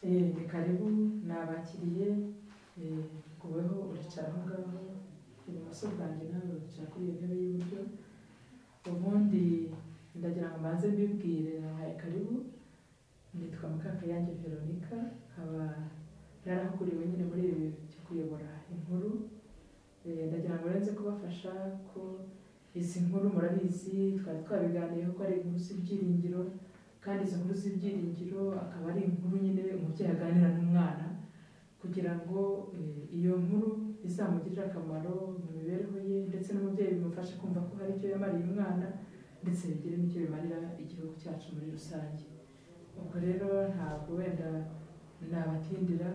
Eh, ni karibu nabakiriye kubeho uricara aho ngaho ibumoso bwanjye nawe uricara kuri iyo ntebe y'iburyo ubundi ndagira ngo mbanze mbibwire nabahaye karibu nitwa Mukakayange Veronica nkaba narahuguriwe nyine muri ibi byo kuyobora inkuru Eh, ndagira ngo uretse kubafasha ko izi nkuru murabizi twari twabiganiyeho ko ari inkuru z'ibyiringiro kandi izo nkuru z'ibyiringiro akaba ari inkuru nyine umubyeyi aganira n'umwana kugira ngo eh, iyo nkuru izamugirire akamaro mu mibereho ye ndetse n'umubyeyi bimufashe kumva ko hari icyo yamariye umwana ndetse bigire n'icyo bimarira igihugu cyacu muri rusange ubwo rero ntabwo wenda nabatindira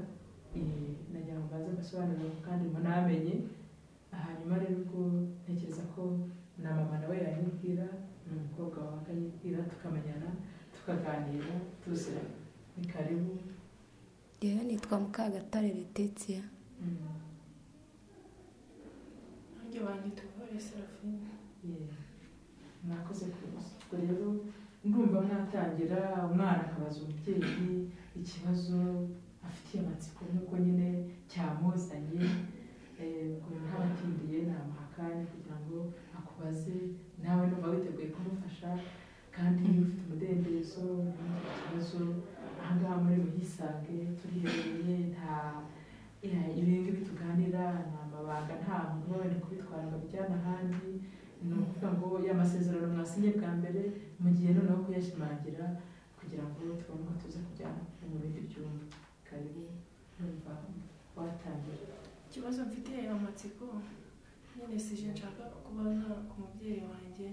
eh, nagira ngo mbanze mbasobanurire kandi munamenye hanyuma rero ubwo ntekereza ko na mama nawe yanyibwira n'umukobwa wawe akanyibwira tukamenyana tukaganira tuziranye ni karibu yewe nitwa mukagatare Letitia Mm. nanjye banyita ubuhore serafine Yeah. mwakoze kuza ubwo rero ndumva mwatangira umwana akabaza umubyeyi ikibazo afitiye amatsiko nk'uko nyine cyamuzanye Eh, ubwo ntabatindiye namuha akanya kugira ngo akubaze nawe numva witeguye kumufasha kandi ufite umudendezo ufite ikibazo ahangaha muri buhisange turiherereye nta eh, ibingibi tuganira nta mabanga nta muntu wenda kubitwara ngo abijyane ahandi ni ukuvuga ngo ya masezerano mwasinye bwa mbere mu gihe noneho kuyashimangira kugira ngo tubone uko tuza kujya mu bindi byumba karibu numva watangira ikibazo mfite amatsiko nyine sije nshaka kubana ku mubyeyi wanjye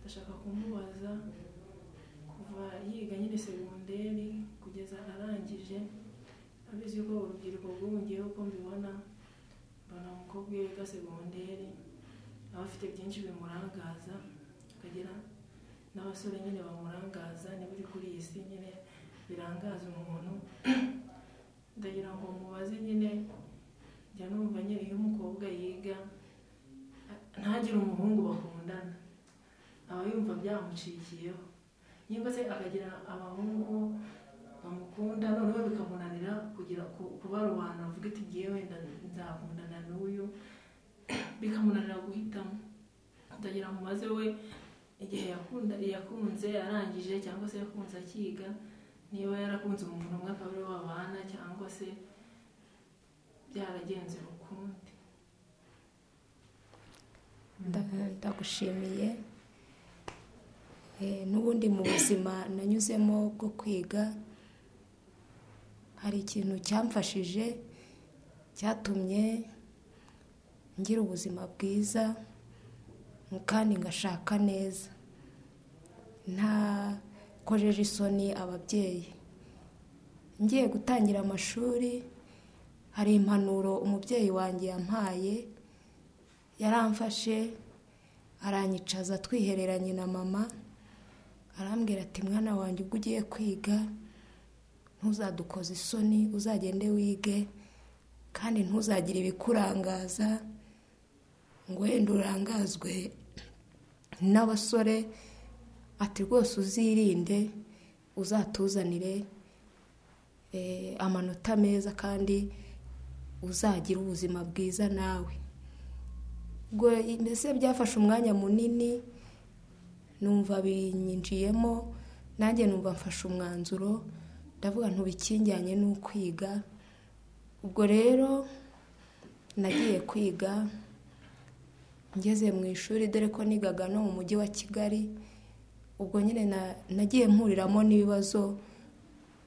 ndashaka kumubaza kuva yiga nyine segonderi kugeza arangije abizi ko urubyiruko rw'ubu uko mbibona mbona umukobwa iyo yiga segonderi aba afite byinshi bimurangaza akagira n'abasore nyine bamurangaza n'ibiri kuri iyi si nyine birangaza umuntu ndagira ngo mubaze nyine njya numva nyine iyo umukobwa yiga ntagire umuhungu bakundana aba yumva byamucikiyeho nyine se akagira abahungu bamukunda noneho bikamunanira kugira ku- kubarubana avuga ati ngiye wenda nzakundana n'uyu bikamunanira guhitamo ndagira ngo mubaze we igihe yakunda yakunze arangije cyangwa se yakunze akiga niba yarakunze umuntu umwe akaba ariwe babana cyangwa se byaragenze ukundi Nda- ndagushimiye Eh, n'ubundi mu buzima nanyuzemo bwo kwiga hari ikintu cyamfashije cyatumye ngira ubuzima bwiza kandi ngashaka neza ntakojeje isoni ababyeyi ngiye gutangira amashuri hari impanuro umubyeyi wanjye yampaye yaramfashe aranyicaza twihereranye na mama arambwira ati mwana wanjye ubwo ugiye kwiga ntuzadukoze isoni uzagende wige kandi ntuzagire ibikurangaza ngo wenda urangazwe n'abasore ati rwose uzirinde uzatuzanire eh, amanota meza kandi uzagire ubuzima bwiza nawe ubwo mbese byafashe umwanya munini numva binyinjiyemo nanjye numva mfashe umwanzuro ndavuga ntubikingiranye n'ukwiga ubwo rero nagiye kwiga ngeze mu ishuri dore ko nigaga no mu mujyi wa kigali ubwo nyine na- nagiye mpuriramo n'ibibazo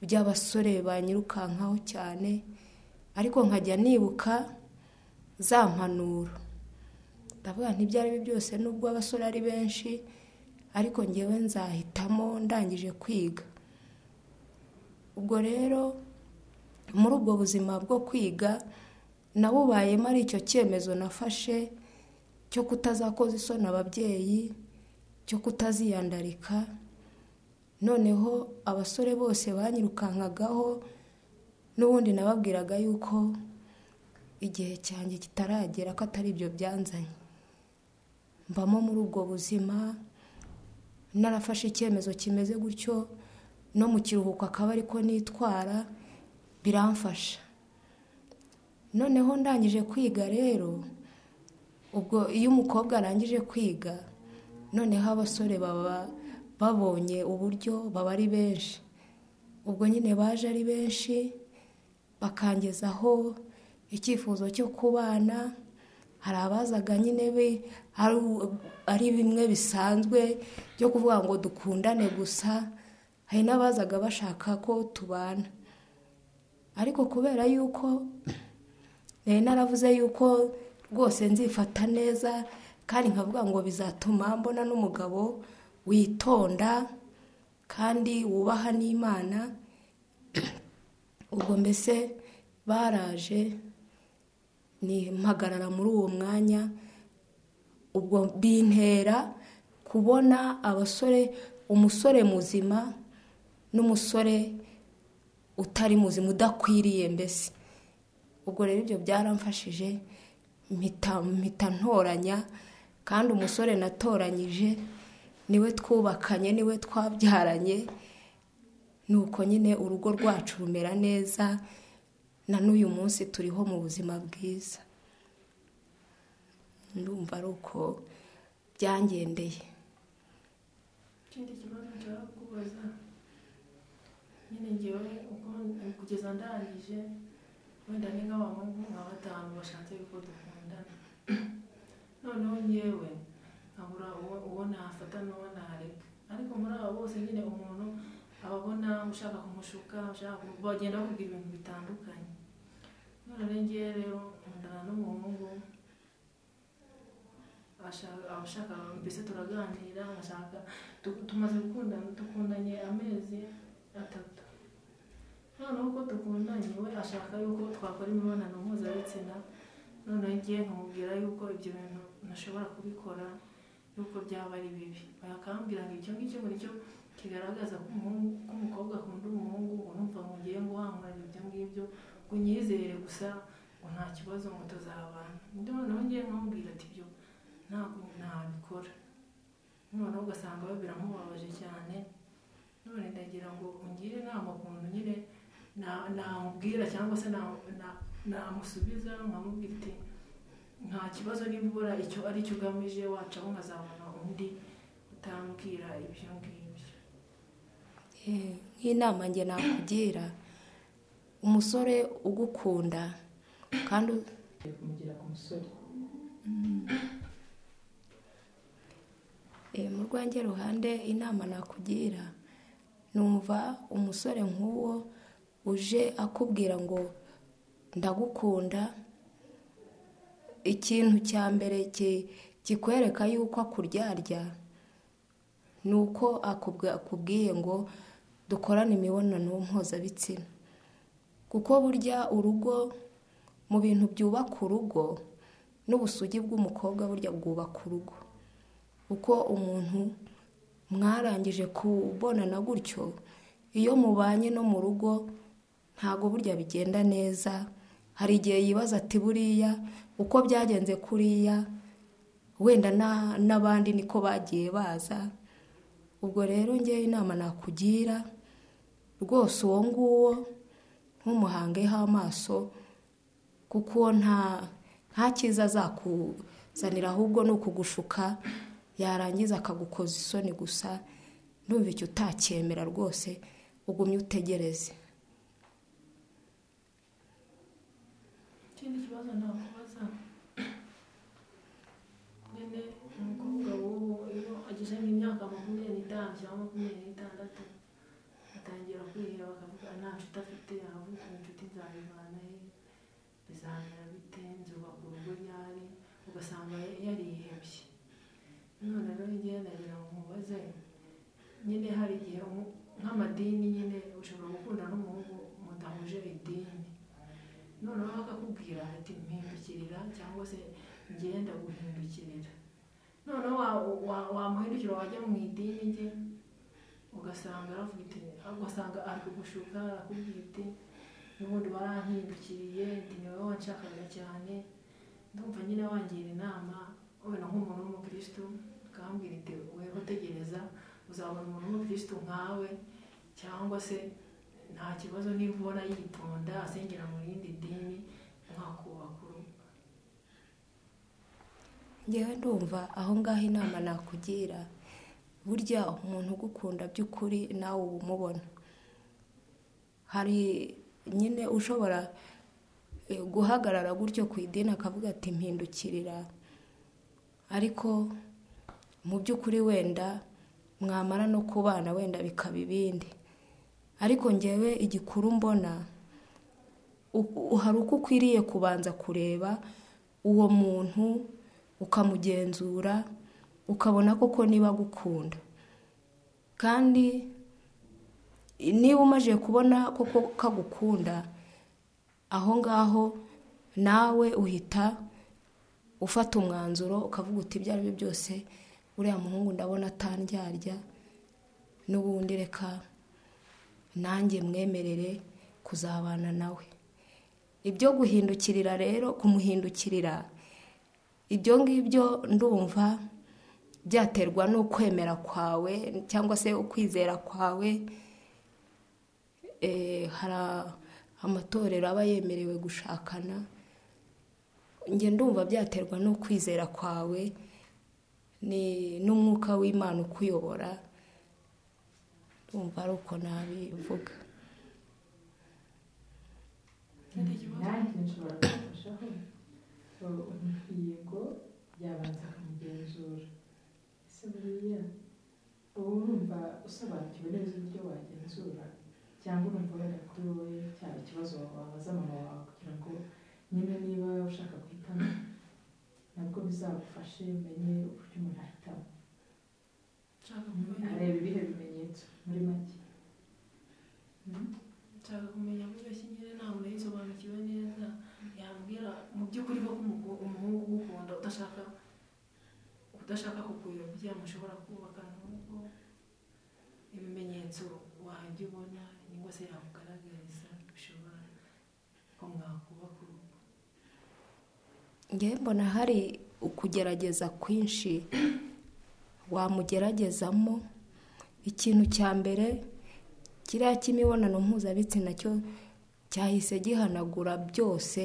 by'abasore banyirukankaho cyane ariko nkajya nibuka za mpanuro ndavuga ntibyari ari byose nubwo abasore ari benshi ariko ngewe nzahitamo ndangije kwiga ubwo rero muri ubwo buzima bwo kwiga nabubayemo ari icyo cyemezo nafashe cyo kutazakoza isoni ababyeyi cyo kutaziyandarika noneho abasore bose banyirukankagaho n'ubundi nababwiraga yuko igihe cyanjye kitaragera ko atari ibyo byanzanye mbamo muri ubwo buzima narafashe icyemezo kimeze gutyo no mu kiruhuko akaba ariko nitwara biramfasha noneho ndangije kwiga rero ubwo iyo umukobwa arangije kwiga noneho abasore baba babonye uburyo baba ari benshi ubwo nyine baje ari benshi bakangezaho icyifuzo cyo kubana hari abazaga nyine be ari bimwe bisanzwe byo kuvuga ngo dukundane gusa hari n'abazaga bashaka ko tubana ariko kubera yuko nari naravuze yuko rwose nzifata neza kandi nkavuga ngo bizatuma mbona n'umugabo witonda kandi wubaha n'imana ubwo mbese baraje ni mpagarara muri uwo mwanya ubwo bintera kubona abasore umusore muzima n'umusore utari muzima udakwiriye mbese ubwo rero ibyo byaramfashije mpita ntoranya kandi umusore natoranyije niwe twubakanye niwe twabyaranye nuko nyine urugo rwacu rumera neza na n'uyu munsi turiho mu buzima bwiza ndumva ari uko byangendeye ikindi kibazo nshaka kubaza nyine ngewe ubwo kugeza ndangije wenda ni nk'abahungu nka batanu bashatse yuko dukundana noneho ngewe nkabura uwo nafata n'uwo nareka ariko muri aba bose nyine umuntu aba abona ushaka kumushuka bagenda bavuga ibintu bitandukanye none ngewe rero nkundana n'umuhungu abashaka mbese turaganira ashaka tumaze gukundana dukundanye amezi atatu noneho uko dukundanye we ashaka yuko twakora imibonano mpuzabitsina noneho ngiye nkamubwira yuko ibyo bintu ntashobora kubikora yuko byaba ari bibi bakambwira ngo icyo ngicyo cyo kigaragaza ko umukobwa akunda umuhungu ngo numva ngo ngiye guhankurira ibyo ngibyo ngo unyizere gusa ngo nta kibazo ngo tuzabana noneho ngiye nkamubwira ati ibyo ntabwo ntabikora noneho ugasanga we biramubabaje cyane none ndagira ngo ungire inama ukuntu nyine namubwira cyangwa se namusubiza nkamubwira iti nta kibazo nibura icyo ari cyo ugamije wacaho nkazabona undi utambwira ibyo ngibyo nk'inama nge nakugira umusore ugukunda kandi kumugira ku musore mu rwange ruhande inama nakugira numva umusore nk'uwo uje akubwira ngo ndagukunda ikintu cya mbere kikwereka yuko akuryarya ni uko akubwiye ngo dukorane imibonano mpuzabitsina kuko burya urugo mu bintu byubaka urugo n'ubusugi bw'umukobwa burya bwubaka urugo uko umuntu mwarangije kubonana gutyo iyo mubanye no mu rugo ntabwo burya bigenda neza hari igihe yibaza ati buriya uko byagenze kuriya wenda n'abandi niko bagiye baza ubwo rero ngewe inama nakugira rwose uwo nguwo ntumuhangeho amaso kuko nta nta cyiza azakuzanira ahubwo ni ukugushuka yarangiza akagukoza isoni gusa ndumva icyo utacyemera rwose ugumye utegereze ikindi kibazo nakubaza nyine umukobwa w'ubu iyo agize nk'imyaka makumyabiri n'itanu cyangwa makumyabiri n'itandatu atangira kwiheba akavuga nta nshuti afite aravuga inshuti nzabivana he bizamera bite nzubaka urugo ryari ugasanga yarihebye none rero ngewe ndagira ngo mubaze nyine hari igihe nk'amadini nyine ushobora gukunda n'umuhungu mudahuje idini noneho bakakubwira ati mpindukirira cyangwa se ngenda guhindukirira noneho wamuhindukira wajya mu idini rye ugasanga ugasanga ari kugushuka arakubwira iti n'ubundi barampindukiriye ati ni wowe wanshakaga cyane ndumva nyine wangira inama wenda nk'umuntu w'umukirisitu ukambwira iti weho utegereza uzabona umuntu w'umukirisitu nkawe cyangwa se nta kibazo niba ubona yitonda asengera mu rindi dini mwakubakuru ngewe ndumva aho ngaho inama nakugira burya umuntu ugukunda by'ukuri nawe uba umubona hari nyine ushobora eh, guhagarara gutyo ku idini akavuga ati mpindukirira ariko mu by'ukuri wenda mwamara no kubana wenda bikaba ibindi ariko ngewe igikuru mbona u- u- hari uko ukwiriye kubanza kureba uwo muntu ukamugenzura ukabona koko niba agukunda kandi niba umaze kubona koko kagukunda aho ngaho nawe uhita ufata umwanzuro ukavuga uti ibyo ari byo byose uriya muhungu ndabona atandyarya n'ubundi reka nanjye mwemerere kuzabana nawe ibyo guhindukirira rero kumuhindukirira ibyo ngibyo ndumva byaterwa n'ukwemera kwawe cyangwa se ukwizera kwawe Eh, hari amatorero aba yemerewe gushakana njye ndumva byaterwa n'ukwizera kwawe ni n'umwuka w'imana ukuyobora ndumva ari uko nabivuga ikindi kibazo nanjye nshobora kumufashaho ngo umuhigo yabanza akamugenzura ese buriya uba urumva usobanukiwe neza uburyo wagenzura cyangwa urumva wenda kuri wowe cyaba ikibazo wabaza mama wawe kugira ngo nyine niba ushaka guhitamo nabwo bizagufashe umenye uburyo umuntu ahitamo nshaka Mm, kumenya areba ibihe bimenyetso muri make nshaka kumenya avuga ko nyine ntabwo yayisobanukiwe neza yambwira mu by'ukuri ko umugu- umuhungu ugukunda udashaka udashaka kukuyobya mushobora kubakana urugo ibimenyetso wajya ubona cyangwa se yakugaragariza bishobora ko mwakubaka urugo ngewe mbona hari ukugerageza kwinshi wamugeragezamo ikintu cya mbere kiriya cy'imibonano mpuzabitsina cyo cyahise gihanagura byose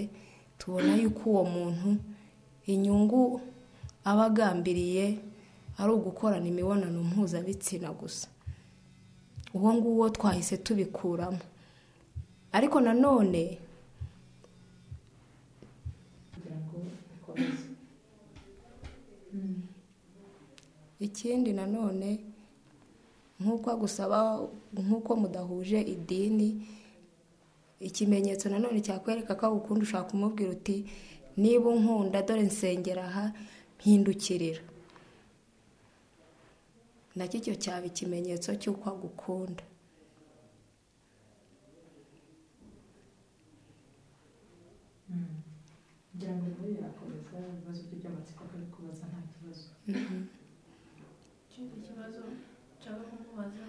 tubona yuko uwo muntu inyungu aba agambiriye ari ugukorana imibonano mpuzabitsina gusa uwo nguwo twahise tubikuramo ariko nanone kugira ngo ukomeze Mm. ikindi nanone nk'uko agusaba nk'uko mudahuje idini ikimenyetso nanone cyakwereka ko agukunda ushaka kumubwira uti niba unkunda dore nsengera aha mpindukirira nacyo icyo cyaba ikimenyetso cy'uko agukunda Mm. kugira ngo nawe yakomeza ibibazo bye by'amatsiko akari kubaza nta kibazo ikindi kibazo nshaka kumubaza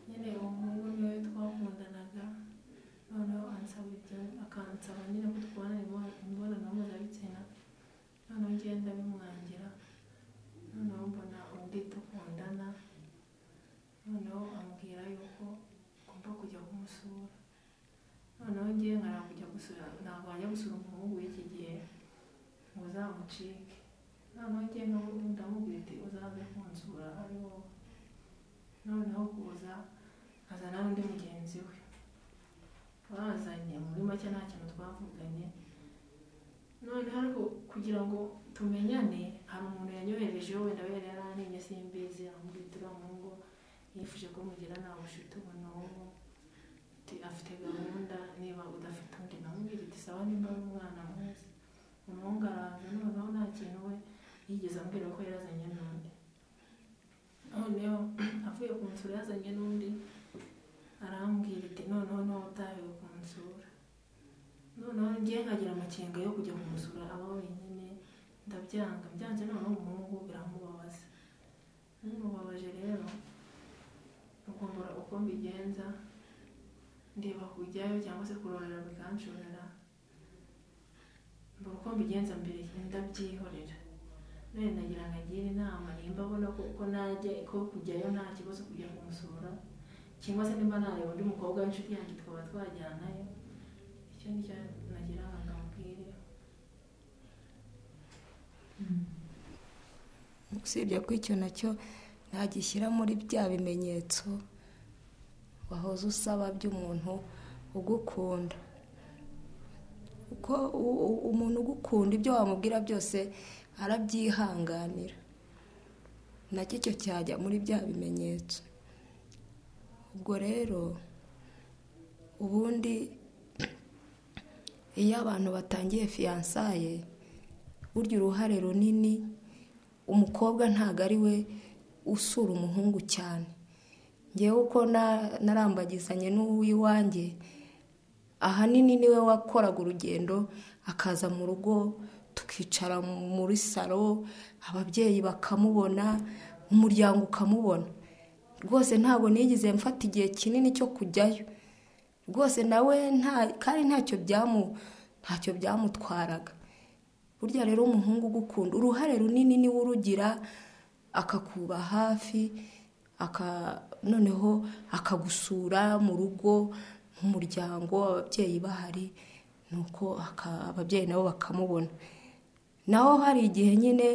nyine uwo muhungu niwe twakundanaga noneho ansaba ibyo akansaba nyine ko tubona imibonano mpuzabitsina noneho ngenda bimwangira noneho mbona undi dukundana noneho ambwira yuko ngomba kujya kumusura noneho ngiye nkara kujya gusura ntabwo wajya gusura umuhungu w'iki gihe ngo uzamucike noneho njye nk'ubu ndamubwira ati uzaze kunsura ari wowe noneho kuza azana n'undi mugenzi we bazanye muri make nta kintu twavuganye noneho ariko kugira ngo tumenyane hari umuntu yanyoherejeho wenda wera yaranimye simbizi aramubwira ati uriya muhungu yifuje ko mugira nta bucuti ubu n'ubu Ati, afite gahunda niba udafite undi namubwira ati sawa nimba ari umwana mwiza umuhungu araza noneho nta kintu we yigeze ambwira ko yarazanye n'undi noneho avuye ku nsura yazanye n'undi arambwira ati noneho niba utahiwe ku nsura noneho ngiye nkagira amakenga yo kujya kumusura aba wenyine ndabyanga byanze noneho umuhungu biramubabaza bimubabaje rero ukumbura uko mbigenza ndeba kujyayo cyangwa se kurorera bikanshorera mbura uko mbigenza mbere ndabyihorera none nagira ngo agire inama nimba abona ko ko najya ko kujyayo nta kibazo kujya kumusura cyangwa se nimba nareba undi mukobwa w'inshuti yanjye tukaba twajyanayo icyo ni cyo nagira ngo ndamubwire usibye ko icyo nacyo ntagishyira muri bya bimenyetso wahoze usaba by'umuntu ugukunda kuko u- u- umuntu ugukunda ibyo wamubwira byose arabyihanganira nacyo icyo cyajya muri bya bimenyetso ubwo rero ubundi iyo abantu batangiye fiyansaye burya uruhare runini umukobwa ntabwo ari we usura umuhungu cyane ngewe uko na- narambagizanye n'uw'iwanjye ahanini niwe wakoraga urugendo akaza mu rugo tukicara muri saro ababyeyi bakamubona umuryango ukamubona rwose ntabwo nigeze mfata igihe kinini cyo kujyayo rwose nawe nta kandi ntacyo byamu ntacyo byamutwaraga burya rero umuhungu ugukunda uruhare runini niwe urugira akakuba hafi aka noneho akagusura mu rugo mu muryango ababyeyi bahari nuko aka- ababyeyi nabo bakamubona naho hari igihe nyine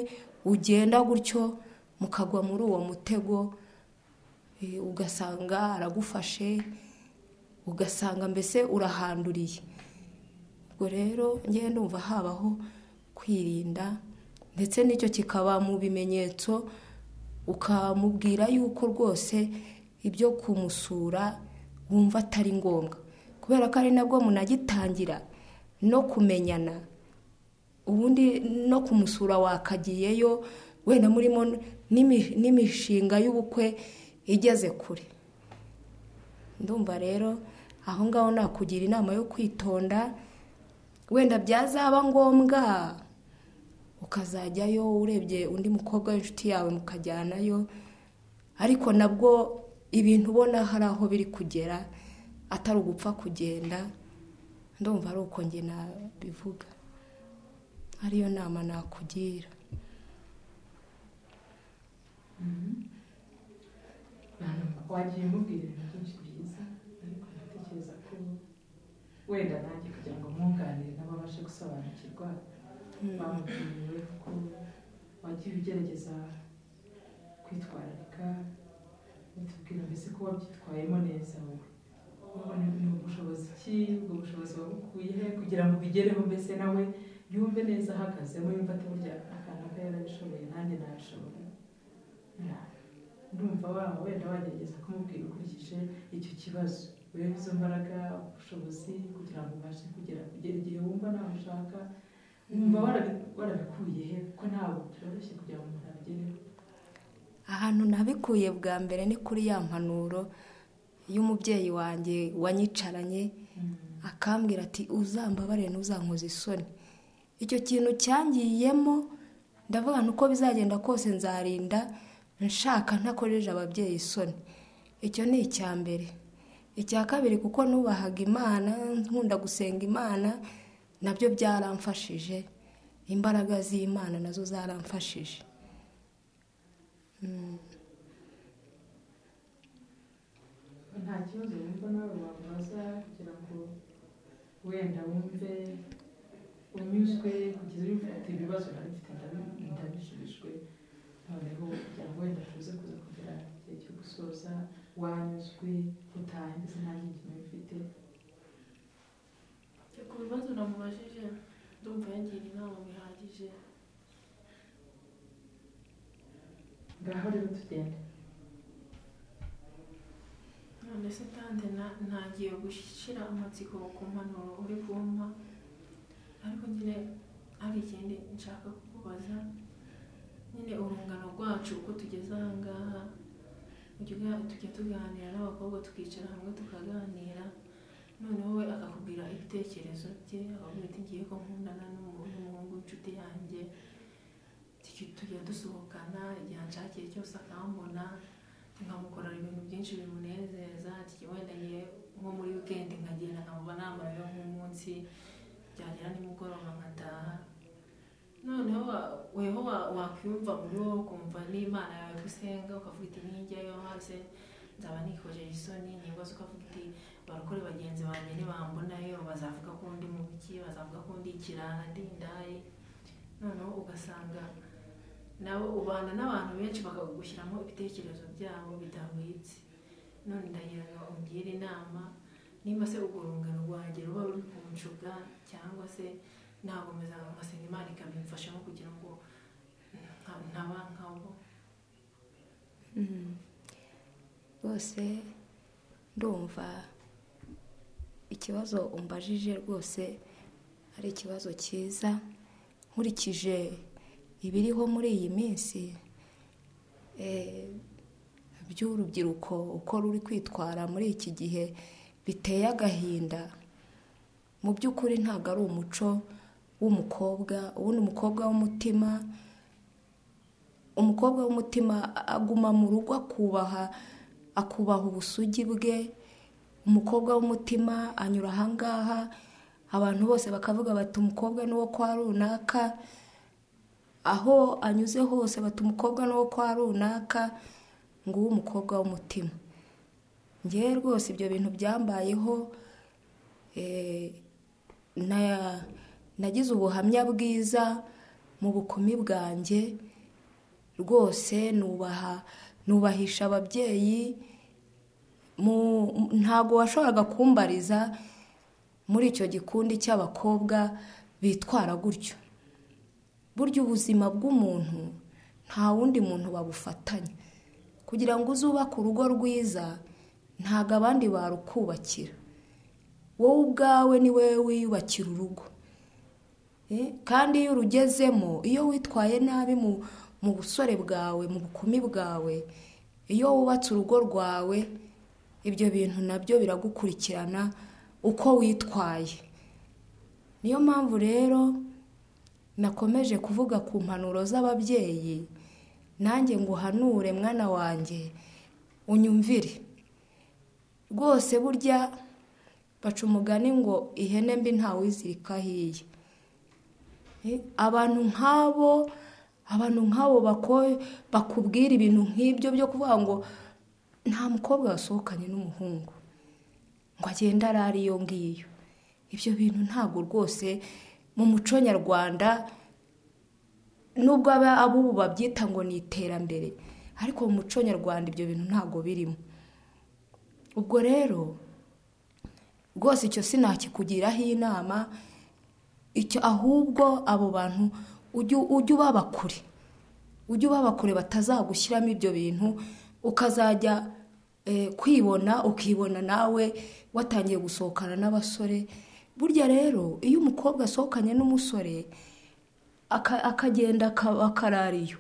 ugenda gutyo mukagwa muri uwo mutego eh, ugasanga aragufashe ugasanga mbese urahanduriye ubwo rero ngewe ndumva habaho kwirinda ndetse n'icyo kikaba mu bimenyetso ukamubwira yuko rwose ibyo kumusura wumva atari ngombwa kubera ko ari nabwo munagitangira no kumenyana ubundi no kumusura wakagiyeyo wenda murimo n'imi- n'imishinga y'ubukwe igeze kure ndumva rero aho ngaho nakugira inama yo kwitonda wenda byazaba ngombwa ukazajyayo urebye undi mukobwa w'inshuti yawe mukajyanayo ariko nabwo ibintu ubona hari aho biri kugera atari ugupfa kugenda ndumva ari uko njye nabivuga ariyo nama nakugira wagiye mubwira ibintu byinshi byiza ariko natekereza ko wenda nanjye kugira ngo mwunganire n'ababashe gusobanukirwa bamubwiriwe ko wagiye ugerageza kwitwararika utubwira mbese ko wabyitwayemo neza wowe ubona ni ubushobozi ki ubwo bushobozi wabukuye he kugira ngo ubigereho mbese nawe yumve neza ahagazemo yumva ati burya akantu aka yarabishoboye nanjye nabishobora Yeah. ndumva waba wenda wagerageza kumubwira ukurikije icyo kibazo urebe izo mbaraga ubushobozi kugira ngo ubashe kugera kugera igihe wumva nawe ushaka wumva warabi- warabikuye he ko ntabwo byoroshye kugira ngo umuntu abigereho ahantu nabikuye bwa mbere ni kuri ya mpanuro y'umubyeyi wanjye wanyicaranye akambwira ati uzambabare ntuzankoze isoni icyo kintu cyangiyemo ndavuga nti uko bizagenda kose nzarinda nshaka ntakojeje ababyeyi isoni icyo ni icya mbere icya kabiri kuko nubahaga imana nkunda gusenga imana nabyo byaramfashije imbaraga z'imana nazo zaramfashije nta kibazo wumva nawe wamubaza kugira ngo wenda wumve unyuzwe kugeza uri ati ibibazo narifite ndabi- ndabishubijwe noneho kugira ngo wenda tuze kuza kugera igihe cyo gusoza wanyuzwe utahe ndetse nta nyinkino bifite ku bibazo namubajije ndumva yangira inama bihagije ngaho rero tugenda none se tande na- ntagiye gushyira amatsiko ku mpanuro uri kumpa ariko nyine hari ikindi nshaka kukubaza nyine urungano rwacu uko tugeze aha ngaha ujya uga- tujya tuganira n'abakobwa tukicara hamwe tukaganira noneho we akakubwira ibitekerezo bye akakubwira ati ngiye ko nkundana n'umu- n'umuhungu w'inshuti yanjye Tuki- tujya dusohokana igihe anshakiye cyose akambona nkamukorera ibintu byinshi bimunezeza ati wenda ngiye nko muri wikendi nkagenda nkamuba nambayeho nk'umunsi byagera nimugoroba nkataha noneho wa- weho wa- wakwiyumva muri wowe ukumva n'imana yawe gusenga ukavuga iti nijyayo maze nzaba nikojeje isoni ntibaze uko avuga iti barokore bagenzi banjye ntibambonayo bazavuga ko ndi mubiki bazavuga ko ndi ikirara ndi indaya noneho ugasanga nabo ubana n'abantu benshi bakagushyiramo ibitekerezo byabo bidahwitse none ndagira ngo ungire inama nimba se urwo rungano rwanjye ruba ruri kunshuga cyangwa se nagomeza ngasenga imana ikabimfashamo kugira ngo nka- ntaba nkabo rwose ndumva ikibazo umbajije rwose ari ikibazo cyiza nkurikije ibiriho muri iyi minsi eh, by'urubyiruko uko ruri kwitwara muri iki gihe biteye agahinda mu by'ukuri ntabwo ari umuco w'umukobwa ubundi umukobwa w'umutima umukobwa w'umutima aguma mu rugo akubaha akubaha ubusugi bwe umukobwa w'umutima anyura ahangaha abantu bose bakavuga bati umukobwa ni uwo kwa runaka aho anyuze hose bati umukobwa ni uwo kwa runaka nguwo umukobwa w'umutima ngewe rwose ibyo bintu byambayeho eh, na- nagize ubuhamya bwiza mu bukumi bwanjye rwose nubaha nubahisha ababyeyi mu- ntabwo washoboraga kumbariza muri icyo gikundi cy'abakobwa bitwara gutyo burya ubuzima bw'umuntu nta wundi muntu babufatanya kugira ngo uzubake urugo rwiza ntabwo abandi barukubakira wowe ubwawe ni wowe wiyubakira urugo Eh, kandi iyo urugezemo iyo witwaye nabi mu mu busore bwawe mu bukumi bwawe iyo wubatse urugo rwawe ibyo bintu nabyo biragukurikirana uko witwaye niyo mpamvu rero nakomeje kuvuga ku mpanuro z'ababyeyi nanjye ngo uhanure mwana wanjye unyumvire rwose burya baca umugani ngo ihene mbi ntawizirikaho iye abantu nk'abo abantu nk'abo bako- bakubwira ibintu nk'ibyo byo kuvuga ngo nta mukobwa wasohokanye n'umuhungu ngo agende arare iyo ngiyo ibyo bintu ntabwo rwose mu muco nyarwanda nubwo aba- abubu babyita ngo ni iterambere ariko mu muco nyarwanda ibyo bintu ntabwo birimo ubwo rero rwose icyo sinakikugiraho inama icyo ahubwo abo bantu ujye ujye ubaba kure ujye ubaba kure batazagushyiramo ibyo bintu ukazajya eh, kwibona ukibona nawe watangiye gusohokana n'abasore burya rero iyo umukobwa asohokanye n'umusore aka- akagenda aka- akarara iyo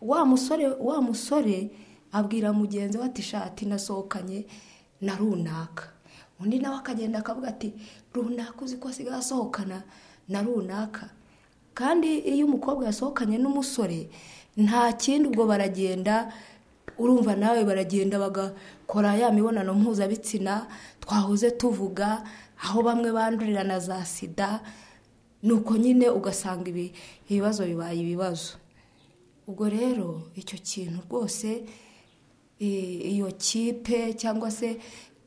wa musore wa musore abwira mugenzi we ati shati nasohokanye na runaka undi nawe akagenda akavuga ati runaka uzi ko asigaye asohokana na runaka kandi iyo umukobwa yasohokanye n'umusore nta kindi ubwo baragenda urumva nawe baragenda bagakora ya mibonano mpuzabitsina twahoze tuvuga aho bamwe bandurira na za sida nuko nyine ugasanga ibi ibibazo bibaye ibibazo ubwo rero icyo kintu rwose eh, iyo kipe cyangwa se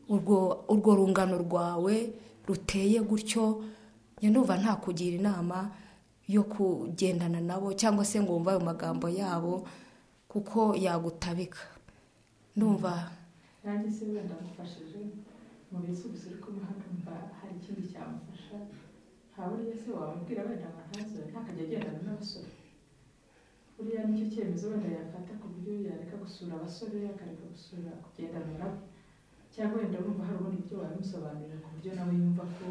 urwo urwo rungano rwawe ruteye gutyo njya ndumva nta kugira inama yo kugendana nabo cyangwa se ngo wumve ayo magambo yabo kuko yagutabika ndumva nanjye se wenda mufashije mu bisubizo uri kumuha numva hari ikindi cyamufasha nta buriya se wamubwira wenda ngo ntazo ntakajya agendana n'abasore buriya nicyo cyemezo wenda yafata ku buryo yareka gusura abasore akareka gusura kugendana nabo cyangwa wenda wumva hari ubundi buryo wabimusobanurira ku buryo nawe yumva ko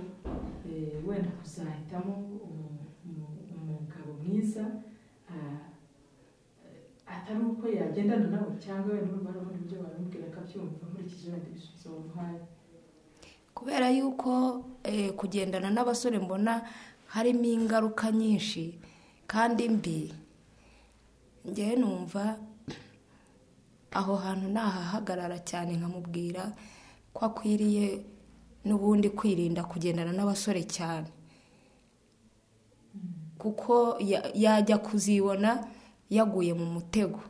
eh, wenda kuzahitamo umu- umu- umugabo mwiza ah, atari uko yagendana nawe cyangwa wenda urumva hari ubundi buryo wabimubwira akabyumva nkurikije wenda ibisubizo wamuhaye kubera yuko eh, kugendana n'abasore mbona harimo ingaruka nyinshi kandi mbi ngewe numva aho hantu nahahagarara cyane nkamubwira ko akwiriye n'ubundi kwirinda kugendana n'abasore cyane kuko ya- yajya kuzibona yaguye mu mutego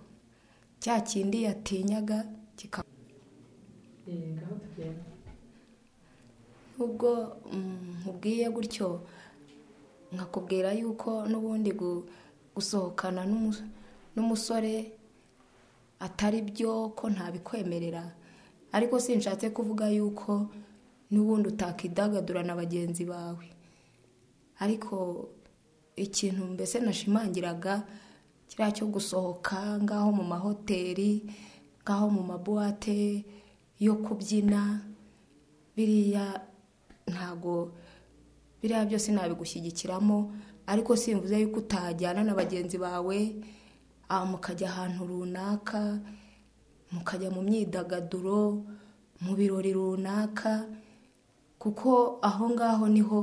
cya kindi yatinyaga kikaba eh, ngaho tugenda nubwo nkubwiye gutyo nkakubwira yuko n'ubundi gu- gusohokana n'umu- n'umusore atari byo ko ntabikwemerera ariko sinshatse kuvuga yuko n'ubundi utakidagadura na bagenzi bawe ariko ikintu mbese nashimangiraga kiriya cyo gusohoka ngaho mu mahoteli ngaho mu mabuwate yo kubyina biriya ntago biriya byose nabigushyigikiramo ariko simvuze yuko utajyana na bagenzi bawe ah, mukajya ahantu runaka mukajya mu myidagaduro mu birori runaka kuko aho ngaho niho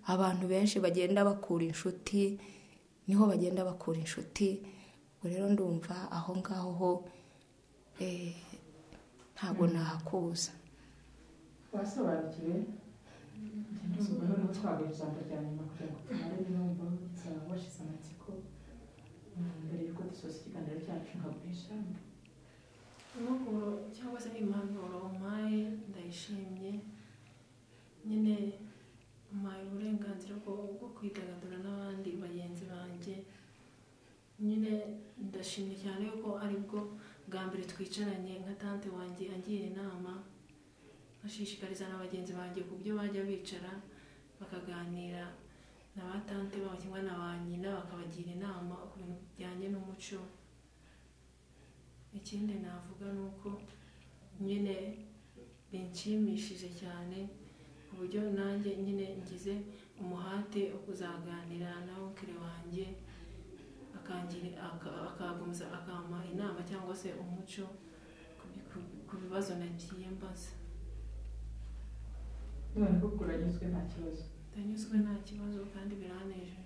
abantu benshi bagenda bakura inshuti niho bagenda bakura inshuti ubwo rero ndumva aho ngaho ho eh, ntago nahakuza wasobanukiwe ntidusubireho niba twagaye ijambo rya nyuma kugira ngo tumare n'umva nsaba washize amatsiko Mm, mbere y'uko dusoza ikiganiro cyacu nkaguhisha amahuguro cyangwa se impanuro umpaye ndayishimye nyine umpaye uburenganzira bwo bwo kwidagadura n'abandi bagenzi banjye nyine ndashimye cyane yuko aribwo bwa mbere twicaranye nka tante wanjye angira inama ashishikariza na bagenzi banjye ku byo bajya bicara bakaganira na ba tante babo cyangwa na ba nyina bakabagira inama ku bintu bijyanye n'umuco ikindi navuga ni uko nyine binshimishije cyane ku buryo nanjye nyine ngize umuhate wo kuzaganira na onkire wanjye akangira- aka- akagumiza akampa inama cyangwa se umuco ku bi- ku- ku bibazo nagiye mbaza none koko uranyuzwe nta kibazo ndanyuzwe nta kibazo kandi biranejeje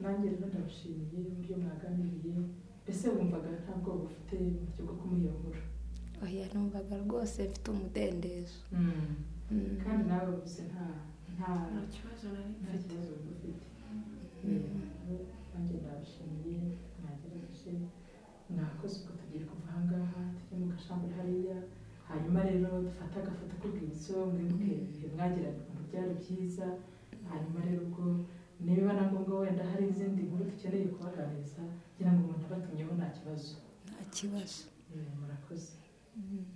nanjye rero ndamushimiye uburyo mwaganiriye mbese wumvaga nta bwoba ufite mu buryo bwo kumuyobora oya numvaga rwose mfite umudendezo Mm. kandi nawe gusa nta nta nta kibazo nari nta mfite kibazo wumva ufite Mm. nanjye ndabashimiye mwagerageje mwakoze uko tugiye kuva aha ngaha tujye mu gashambure hariya hanyuma rero dufate agafoto k'urwibutso mwibuke ibihe mwagiranye ukuntu byari byiza hanyuma rero ubwo niba na ngombwa wenda hari izindi nkuru dukeneye kubaganiriza kugira ngo umuntu abatumyeho nta kibazo nta kibazo Mm, murakoze Mm.